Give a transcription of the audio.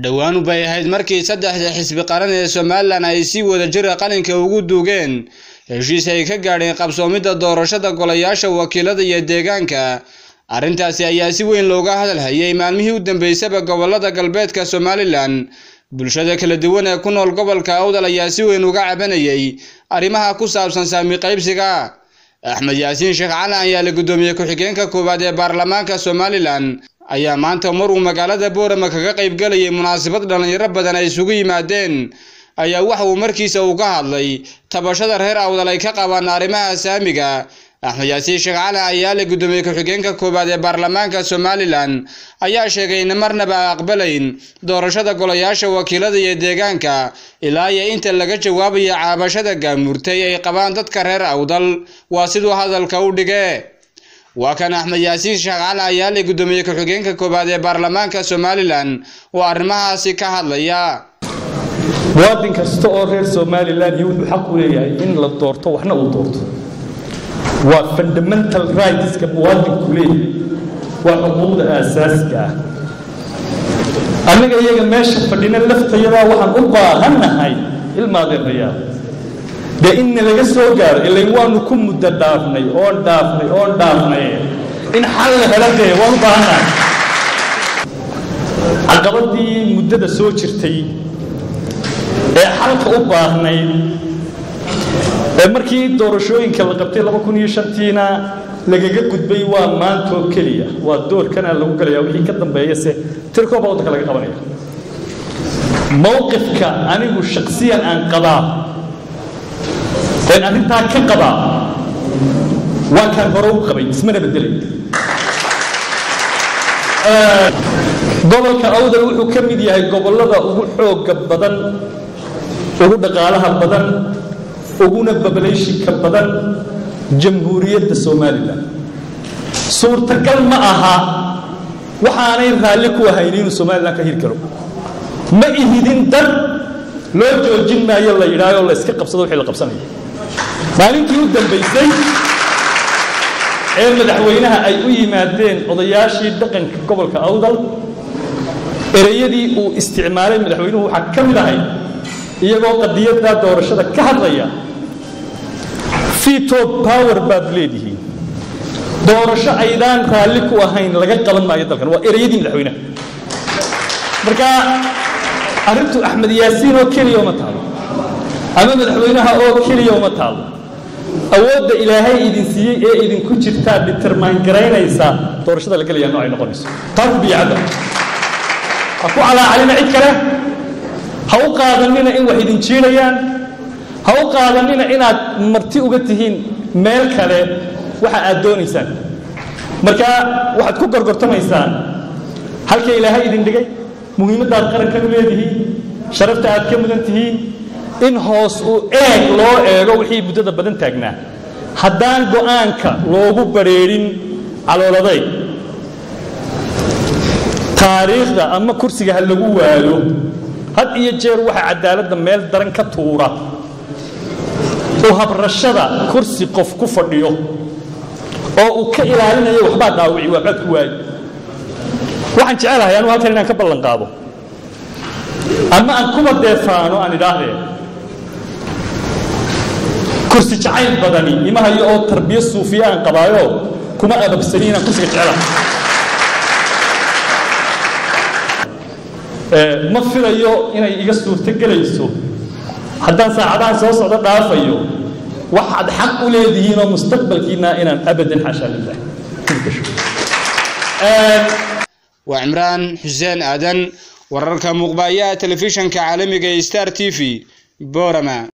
dhowaan bay ahayd markii saddexda xisbi qaran ee somalilan ay si wadajira qalinka ugu duugeen heshiis ay ka gaadheen qabsoomidda doorashada golayaasha wakiilada iyo deegaanka arrintaasi ayaa si weyn looga hadalhayay maalmihii u dambeysaba gobolada galbeedka somalilan bulshada kala duwan ee ku nool gobolka awdal ayaa si weyn uga cabanayay arrimaha ku saabsan saami qaybsiga axmed yaasiin sheekh calan ayaa la guddoomiye ku-xigeenka koowaad ee baarlamaanka somalilan ayaa maanta mar uu magaalada boorama kaga qaybgalayay munaasabad dhallinyaro badan ay isugu yimaadeen ayaa waxa uu markiisa uu ka hadlay tabashada reer awdal ay ka qabaan arrimaha saamiga axmed yaasiin sheekh calan ayaa la guddoomiye ku-xigeenka koowaad ee baarlamaanka somalilan ayaa sheegay in marnaba aqbalayn doorashada golayaasha wakiilada iyo deegaanka ilaa iyo inta laga jawaabayo caabashada gaamurtay ay qabaan dadka reer awdal waa siduu hadalka u dhige waa kan axmed yaasiin sheekh calan ayaa la guddoomiye ku-xigeenka koowaad ee baarlamaanka somalilan oo arrimahaasi ka hadlaya muwaadin kasta oo reer somalilan iyo wuxuu xaq u leeyahay in la doorto waxna uu doorto waa fundamental rightska muwaadinku leeyahay waa xuquuqda aasaasiga ah annaga iyaga meesha fadhina laftayadaa waxaan u baahannahay ilmaadeerayaal dee inna laga soo gaaro ilayn waanu ku muddo dhaafnay oon dhaafnay oon dhaafnay in xal la hela dee waan u baahannahay caqabadii muddada soo jirtay ee xalka u baahnayd ee markii doorashooyinka la qabtay laba kun iyo shantiina lagaga gudbay waa maantoo keliya waa doorkana lagu galaya wixii ka dambeeya se tirkooba waddanka laga qabanaya mowqifka anigu shaksiyan aan qabaa een arrintaa ka qabaa waa kaan hore u qabay ismana bedelay gobolka awdal wuxuu ka mid yahay gobollada ugu xooga badan ugu dhaqaalaha badan uguna babalayshinka badan jamhuuriyadda somalilan suurtagal ma aha waxaanay raalli ku ahayn inuu somalilan ka hiri karo ma ihidin dan loo joojin maayo la yidhaahoo la iska qabsado wixii la qabsanayo maalintii u dambaysay ee madaxweynaha ay u yimaadeen odayaashii dhaqanka gobolka awdal ereyadii uu isticmaalay madaxweynuhu waxaa ka mid ahay iyagoo qadiyadda doorashada ka hadlaya veto power baad leedihiin doorasho aydaan raalli ku ahayn laga qaban maayo dalkan waa ereyadii madaxweynaha marka arrintu axmed yaasiin oo keliya uma taalo ama madaxweynaha oo keliya uma taalo awoodda ilaahay idin siiyey ee idinku jirtaa determine garaynaysa doorashada la gelaya noocay noqonayso taa ku biyacadda ha ku calaacalina cid kale ha u qaadanina in wax idin jiinayaan ha u qaadanina inaad marti uga tihiin meel kale waxa aad doonaysaan marka waxaad ku gorgortamaysaan halka ilaahay idin dhigay muhiimaddaad qarankan u leedihiin sharafta aad ka mudan tihiin in hoos u eeg loo eego wixii muddada badan taagnaa haddaan go'aanka loogu badrheedhin calooladay taariikhda ama kursiga ha lagu waayo had iyo jeer waxa cadaaladda meel daran ka tuura oo habrashada kursi qof ku fadhiyo oo uu ka ilaalinayo waxbaa dhaawici waa cod ku waayo waxaan jecelahay anugu halkan inaan ka ballan qaado ama aan kuba deefaano aan idhaahdee kursi jacayl badani imahayo oo tarbiyo suufiya aan qabaayo kuma ababsani inaan kursiga jecelahay ma filayo inay iga suurto gelayso haddaan saacadahan soo socdo dhaafayo waxaad xaq u leedihiin oo mustaqbalkiina inaan abadan xaashaa lilah waa cimraan xuseen aadan wararka muuqbaaya telefishanka caalamiga ee star t v borama